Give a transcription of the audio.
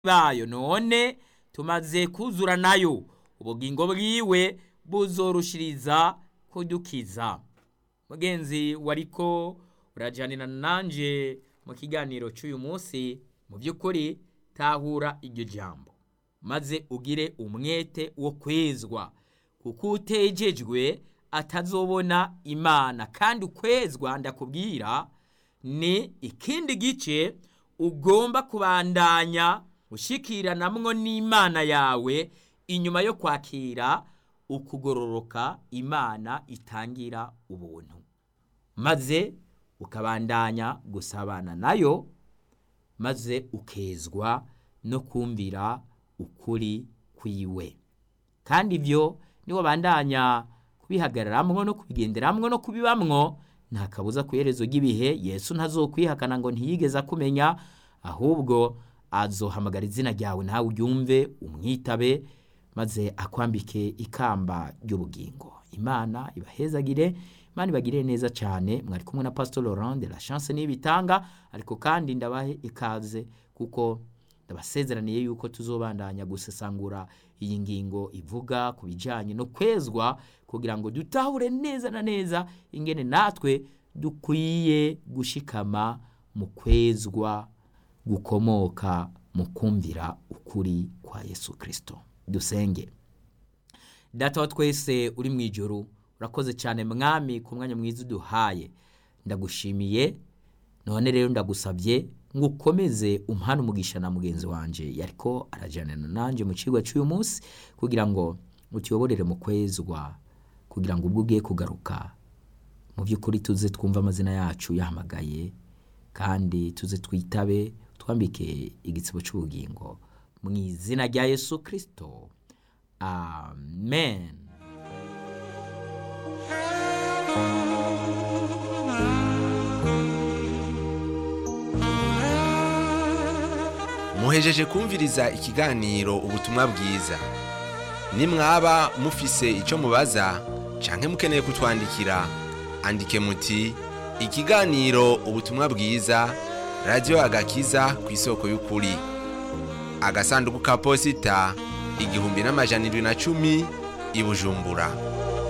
bayo none tumaze kuzura nayo ubugingo bwiwe buzorushiriza kudukiza mugenzi wariko urajanira nanje mu kiganiro cy'uyu munsi mu by'ukuri tahura iryo jambo maze ugire umwete wo kwezwa kuko utejejwe atazobona imana kandi ukwezwa ndakubwira ni ikindi gice ugomba kubandanya ushikiranamwo n'imana yawe inyuma yo kwakira ukugororoka imana itangira ubuntu maze ukabandanya gusabana nayo maze ukezwa no kumvira ukuri kwiwe kandi ibyo niwo bandanya kubihagararamwo no kubigenderamwo no kubibamwo nta kabuza ku iherezo ry'ibihe yesu ntazokwihakana ngo ntiyigeze akumenya ahubwo azohamagara izina ryawe nawe uryumve umwitabe maze akwambike ikamba ry'ubugingo imana ibahezagire imana ibagirire neza cyane mwari kumwe na pastor laurent de la chance n'ibitanga ariko kandi ndabahe ikaze kuko ndabasezeraniye yuko tuzobandanya gusesangura iyi ngingo ivuga ku bijyanye no kwezwa kugira ngo dutahure neza na neza ingene natwe dukwiye gushikama mu kwezwa gukomoka mu kumvira ukuri kwa yesu kirisito dusenge data wa twese uri mu ijoro urakoze cyane mwami ku mwanya mwiza uduhaye ndagushimiye none rero ndagusabye ngo ukomeze umuhane umugisha na mugenzi wanjye yariko arajyanana nanjye mu kigo cy'uyu munsi kugira ngo utuyoborere mu kwezwa kugira ngo ubwo ugiye kugaruka mu by'ukuri tuze twumve amazina yacu yahamagaye kandi tuze twitabe twambike igitsibo cy'ubugingo mu izina rya yesu kirisito amen muhejeje kumviriza ikiganiro ubutumwa bwiza nimwaba mufise icyo mubaza canke mukeneye kutwandikira andike muti ikiganiro ubutumwa bwiza radiyo agakiza ku isoko y'ukuri agasanduku ka posita igihumbi n'amajana irindwi na cumi i bujumbura